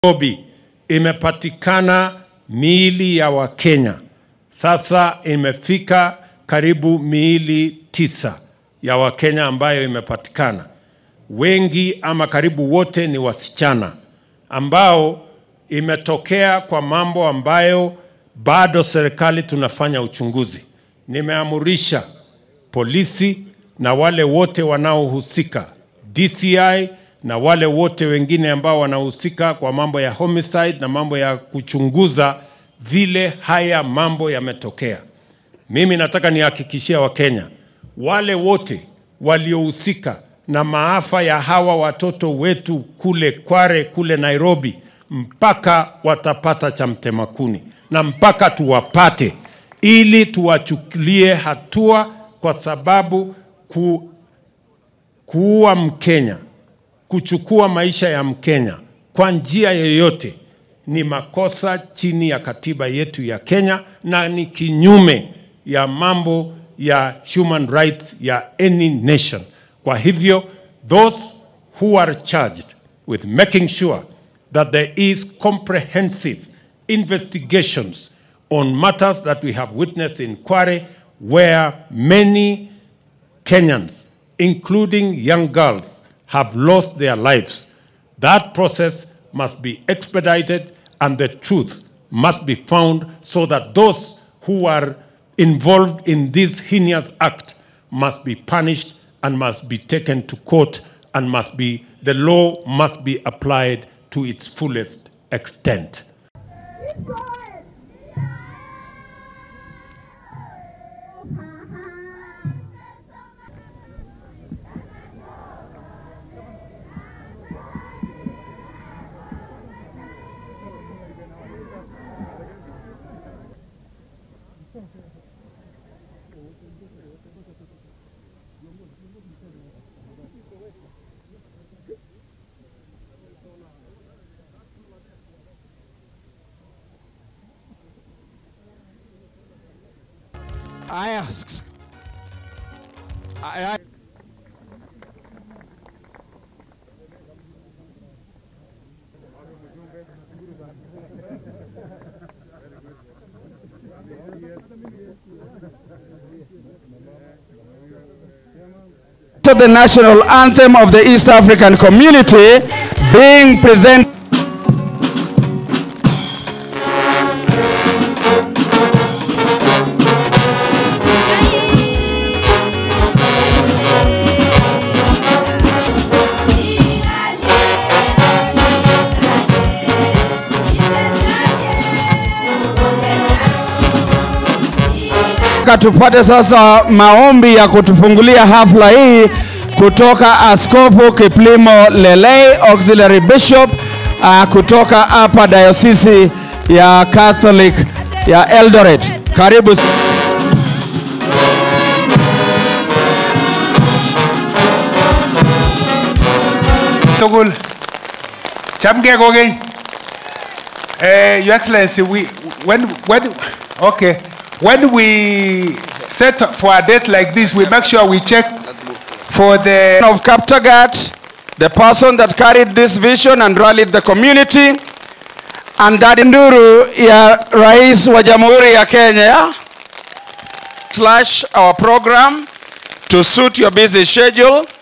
Nairobi imepatikana miili ya Wakenya. Sasa imefika karibu miili tisa ya Wakenya ambayo imepatikana. Wengi ama karibu wote ni wasichana ambao imetokea kwa mambo ambayo bado serikali tunafanya uchunguzi. Nimeamurisha polisi na wale wote wanaohusika, DCI na wale wote wengine ambao wanahusika kwa mambo ya homicide na mambo ya kuchunguza vile haya mambo yametokea. Mimi nataka nihakikishia Wakenya wale wote waliohusika na maafa ya hawa watoto wetu kule Kware, kule Nairobi, mpaka watapata cha mtema kuni na mpaka tuwapate, ili tuwachukulie hatua, kwa sababu ku, kuua Mkenya, kuchukua maisha ya Mkenya kwa njia yoyote ni makosa chini ya katiba yetu ya Kenya na ni kinyume ya mambo ya human rights ya any nation. Kwa hivyo those who are charged with making sure that there is comprehensive investigations on matters that we have witnessed in Kware where many Kenyans, including young girls, have lost their lives. That process must be expedited and the truth must be found so that those who are involved in this heinous act must be punished and must be taken to court and must be the law must be applied to its fullest extent. Haya, s- haya. To the national anthem of the East African community being presented. Ka tupate sasa maombi ya kutufungulia hafla hii kutoka Askofu Kiplimo Lelei, Auxiliary Bishop uh, kutoka hapa Diocese ya Catholic ya Eldoret. Karibu. tugul chamgei kokeny uh, your excellency we when when okay when we set for a date like this we make sure we check for the of Kaptagat, the person that carried this vision and rallied the community, and that nduru ya rais wa jamhuri ya Kenya slash our program to suit your busy schedule